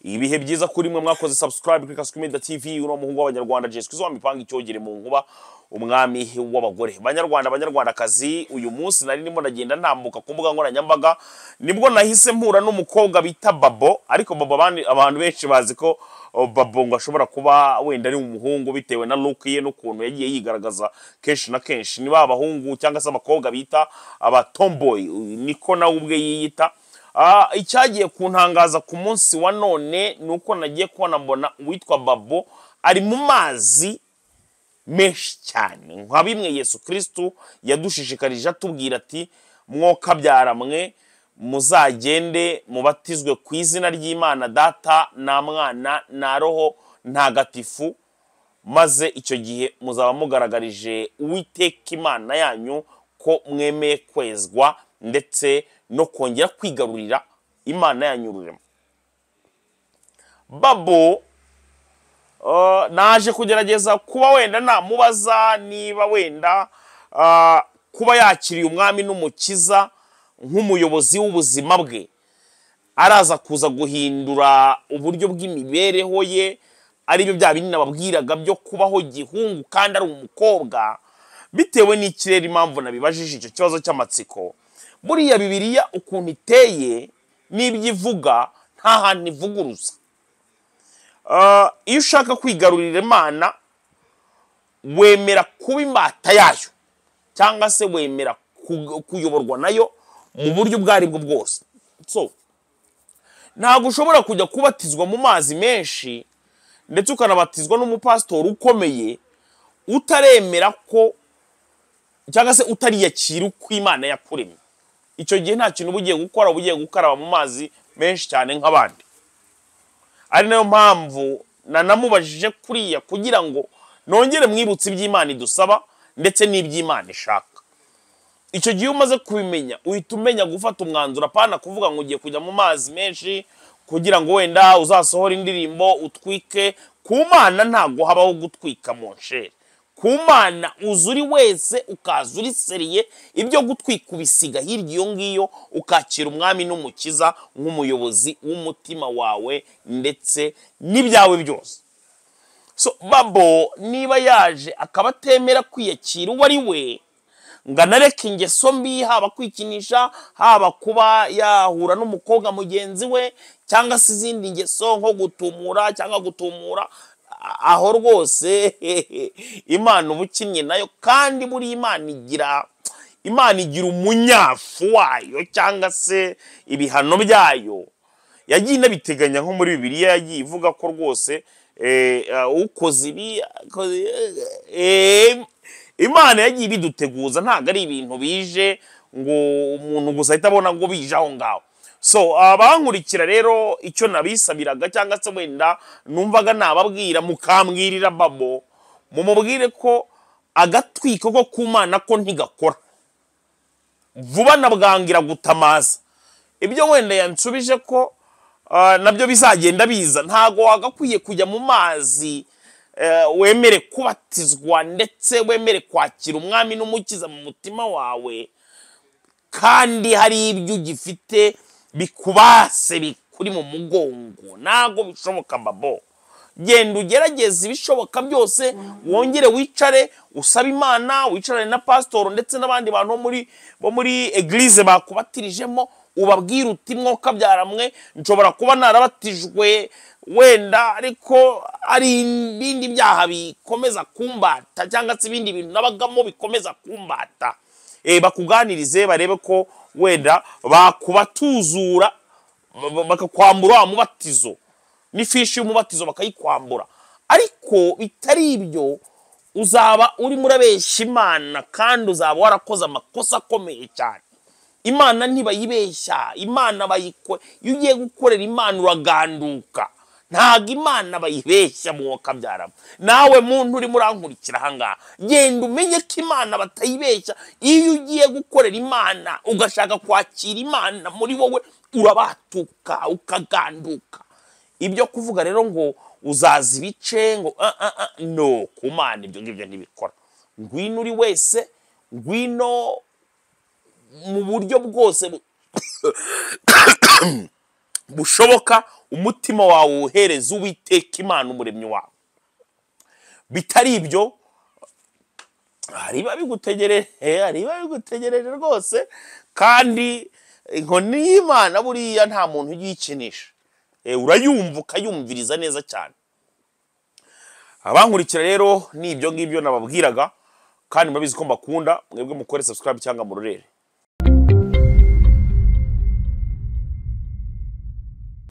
ibihe byiza kuri mwe mwakoze subscribe kuri Kasuku Media TV uno muhungu w'abanyarwanda Jessica zo mipanga icyogere mu nkuba umwami w'abagore banyarwanda banyarwandakazi uyu munsi nari ndimo ndagenda ntambuka ku mbuga nkoranyambaga nibwo nahise mpura n'umukobwa bita Babo ariko Babo abandi- abantu benshi bazi ko oh, Babo ngo ashobora kuba wenda ari umuhungu bitewe na look ye n'ukuntu yagiye yigaragaza kenshi na kenshi ni ba abahungu cyangwa se abakobwa bita aba tomboy niko nawe ubwe yiyita Ah, icyagiye kuntangaza ku munsi wa none ni uko nagiye kubona mbona uwitwa babo ari mu mazi menshi cyane nka bimwe yesu kirisitu yadushishikarije atubwira ati mwokabyara mwe muzagende mubatizwe ku izina ry'imana data nta mwana nta roho ntagatifu maze icyo gihe muzaba mugaragarije uwiteka imana yanyu ko mwemeye kwezwa ndetse no kongera kwigarurira imana yanyu rurema babo Uh, naje kugerageza kuba wenda namubaza niba wenda uh, kuba yakiriye umwami n'umukiza nk'umuyobozi w'ubuzima bwe araza kuza guhindura uburyo bw'imibereho ye aribyo bya binini nababwiraga byo kubaho gihungu kandi ari umukobwa bitewe n'ikirere impamvu nabibajije icyo kibazo cy'amatsiko buriya bibiriya ukuntu iteye n'ibyo ivuga nta hantu ivuguruza Ah, iyo ushaka kwigarurira imana wemera kuba imbata yayo cyangwa se wemera ku- kuyoborwa nayo mu buryo ubwo ari bwo bwose so ntabwo ushobora kujya kubatizwa mu mazi menshi ndetse ukanabatizwa n'umupasitori ukomeye utaremera ko cyangwa se utariyakira uko imana yakuremye icyo gihe nta kintu uba ugiye gukora uba ugiye gukaraba mu mazi menshi cyane nk'abandi ari nayo mpamvu nanamubajije kuriya kugira ngo nongere mwibutse iby'imana idusaba ndetse n'iby'imana ishaka icyo gihe iyo umaze kubimenya uhita umenya gufata umwanzuro apana kuvuga ngo ugiye kujya mu mazi menshi kugira ngo wenda uzasohore indirimbo utwike ku mana ntabwo habaho gutwika mu nshere ku mana uza uri wese ukaza uri seriye ibyo gutwika ubisiga hirya iyo ngiyo ukakira umwami n'umukiza nk'umuyobozi w'umutima wawe ndetse n'ibyawe byose so babo niba yaje akaba atemera kwiyakira uwo ari we ngo anareke ingeso mbi haba kwikinisha haba kuba yahura n'umukobwa mugenzi we cyangwa se izindi ngeso nko gutumura cyangwa gutumura a- aho rwose imana uba ukinnye nayo kandi buri imana igira imana igira umunyafu wayo cyangwa se ibihano byayo yagiye inabiteganya nko muri bibiliya yagiye ivuga ko rwose eh, ah, ukoze ibi akoze- eh, imana yagiye ibiduteguza ntabwo ari ibintu bije ngo umuntu gusa ahita abona ngo bije aho ngaho so abankurikira rero icyo nabisabiraga cyangwa se wenda numvaga nababwira mukambwirira babo mumubwire ko agatwiko ko ku mana ko ntigakora vuba na bwangira gutamaza ibyo wenda yansubije ko ah, nabyo bizagenda biza ntago wagakwiye kujya mu mazi eh, wemere kubatizwa ndetse wemere kwakira umwami n'umukiza mu mutima wawe kandi hari ibyo ugifite bikubase bikuri mu mugongo ntago bishoboka babo genda ugerageze ibishoboka byose wongere wicare usabe imana wicarane na pasitoro ndetse n'abandi bantu bo muri bo muri egilize bakubatirijemo ubabwire uti mwoka byaramwe nshobora kuba narabatijwe wenda ariko ari ibindi byaha bikomeza kumbata cyangwa se ibindi bintu nabagamo bikomeza kumbata Eh, bakuganirize barebe ko wenda bakubatuzura ba- ba- bakakwambura wa mubatizo n'ifishi y'umubatizo bakayikwambura ariko bitari ibyo uzaba urimo urabeshya imana kandi uzaba warakoze amakosa akomeye cyane imana ntibayibeshya imana bayikore iyo ugiye gukorera imana uraganduka ntabwo imana bayibeshya mu wakabyaramo nawe muntu urimo urankurikira ahangaha genda umenye ko imana batayibeshya iyo ugiye gukorera imana ugashaka kwakira imana muri wowe urabatuka ukaganduka ibyo kuvuga rero ngo uzaza ibice ngo ah, ah, ah, no ku mana ibyo ngibyo ntibikora ngwino uri wese ngwino mu buryo bwose bu- bushoboka umutima wawe uwuhereze uwiteka imana umuremyi wawe bitari ibyo hari ibiba bigutegereje hari ibiba bigutegereje rwose kandi inkoni y'imana buriya nta muntu uyikinisha Eh, urayumva ukayumviriza neza cyane abankurikira rero ni ibyo ngibyo nababwiraga kandi murabizi ko mbakunda mwebwe mukore subscribe cyangwa murorere